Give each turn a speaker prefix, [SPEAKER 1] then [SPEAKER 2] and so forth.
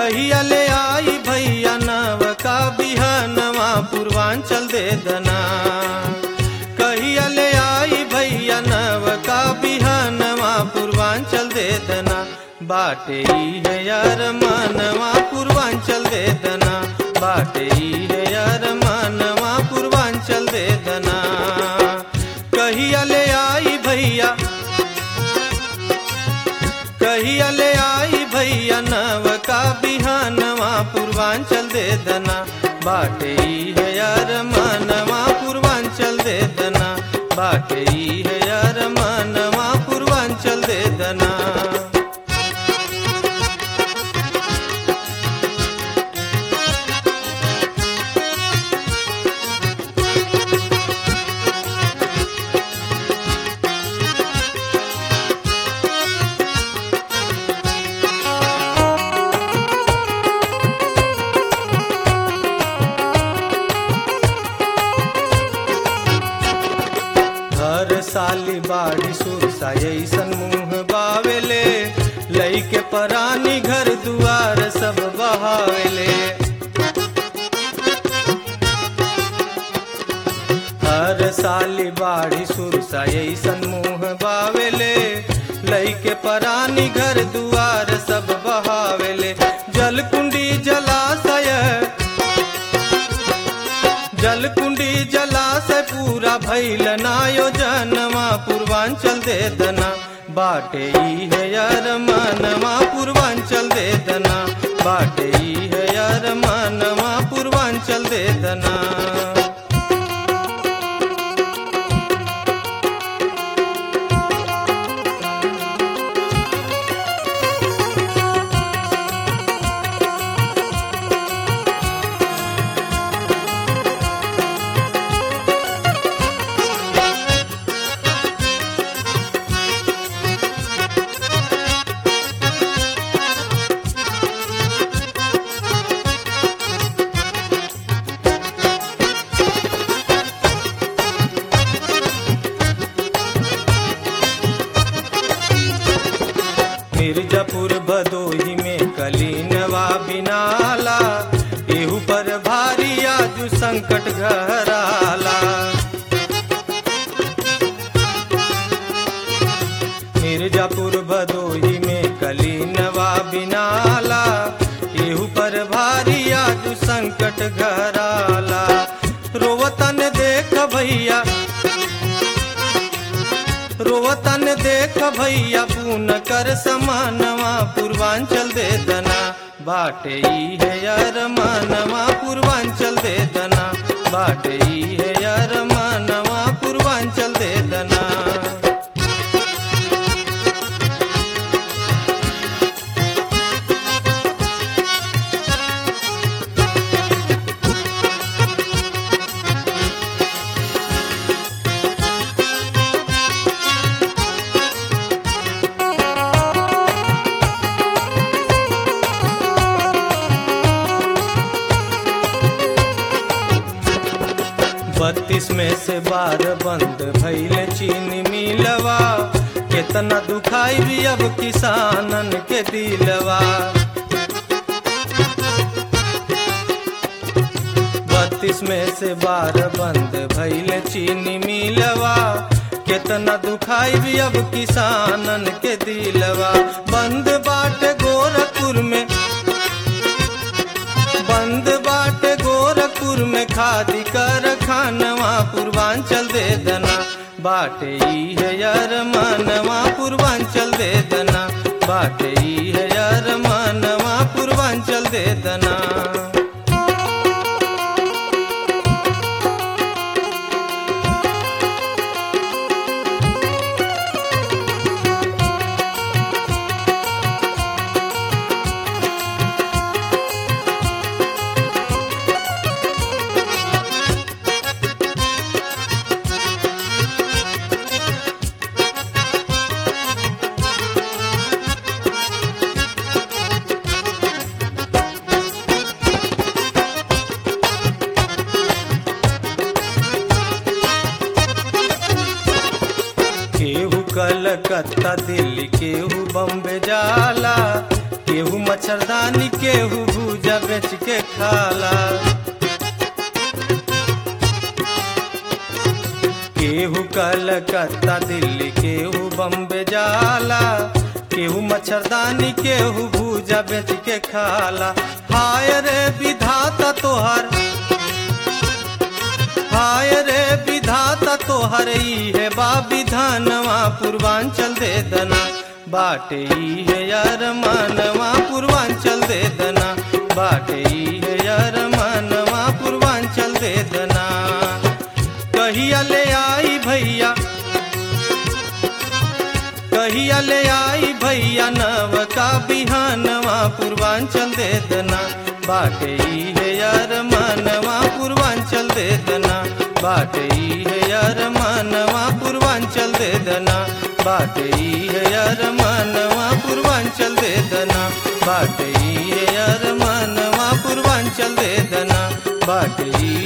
[SPEAKER 1] कहिया ले आई भैया नव का बिहनवा पूर्वांचल दे दना कहिया ले आई भैया नव का बिहनवा पूर्वांचल दे दना बाटे ई है यार मनवा पूर्वांचल दे दना बाटे ई है यार मनवा पूर्वांचल दे दना कहिया ले आई भैया कहिया ले आई भैया नव का बिहानवा पूर्वांचल दे दना बाटे ई है यार मनवा पूर्वांचल दे दना बाटे ई है यार मनवा पूर्वांचल दे दना हर साली बाड़ी सुरसा ऐसन मुंह बावेले लईके परानी घर दुआर सब बहावेले हर साली बाड़ी सुरसा ऐसन मुंह बावेले लईके परानी घर दुआर सब बहावेले जलकुंडी जलाशय जलकुंडी जलाशय पूरा भैल नायोजनवा पूर्वांचल दे दना बाटे ई है यार मनवा पूर्वांचल दे दना बाटे ई है यार मनवा पूर्वांचल दे दना मिर्जापुर भदोही में कलीनवा बिनाला एहू पर भारी आजू संकट घराला मिर्जापुर भदोही में कलीनवा बिनाला एहू पर भारी आजू संकट घराला रोवतन देख भैया रोवतन देख भैया पून कर समानवा पूर्वांचल दे दना बाटे ई है यार मानवा पूर्वांचल दे दना बाटे ई है यार मानवा पूर्वांचल दे दना बत्तीस में से बार बंद भैल चीनी मिलवा केतना दुखाई भी अब किसानन के दिलवा बत्तीस में से बार बंद भैल चीनी मिलवा केतना दुखाई भी अब किसानन के दिलवा बंद बाट गोरखपुर में बंद बाटे गोरखपुर में खादी कर खानवा पूर्वांचल दे दना बाटे ई है यार मानवा पूर्वांचल दे दना बाटे ई है यार मानवा पूर्वांचल दे दना केहू कलकत्ता दिल्ली केहू बम्बे जाला केहू मच्छरदानी केहू भूजा बेच के खाला केहू कलकत्ता दिल्ली केहू बम्बे जाला केहू मच्छरदानी केहू भूजा बेच के खाला हाय रे विधाता तोहर हाय रे विधाता तोहर ई है बा विधानवा पूर्वांचल दे दना बाटे ई है यार मानवा पूर्वांचल दे दना बाटे ई है यार मानवा पूर्वांचल दे दना कहिया ले आई भैया कहिया ले आई भैया नव का बिहानवा पूर्वांचल दे दना बाटे ई है यार मानवा पूर्वांचल दे दना बाटे ई है यार मानवा पूर्वांचल दे दना बाटे ई है यार मानवा पूर्वांचल दे दना बाटे ई है यार मानवा पूर्वांचल दे दना बाटे ई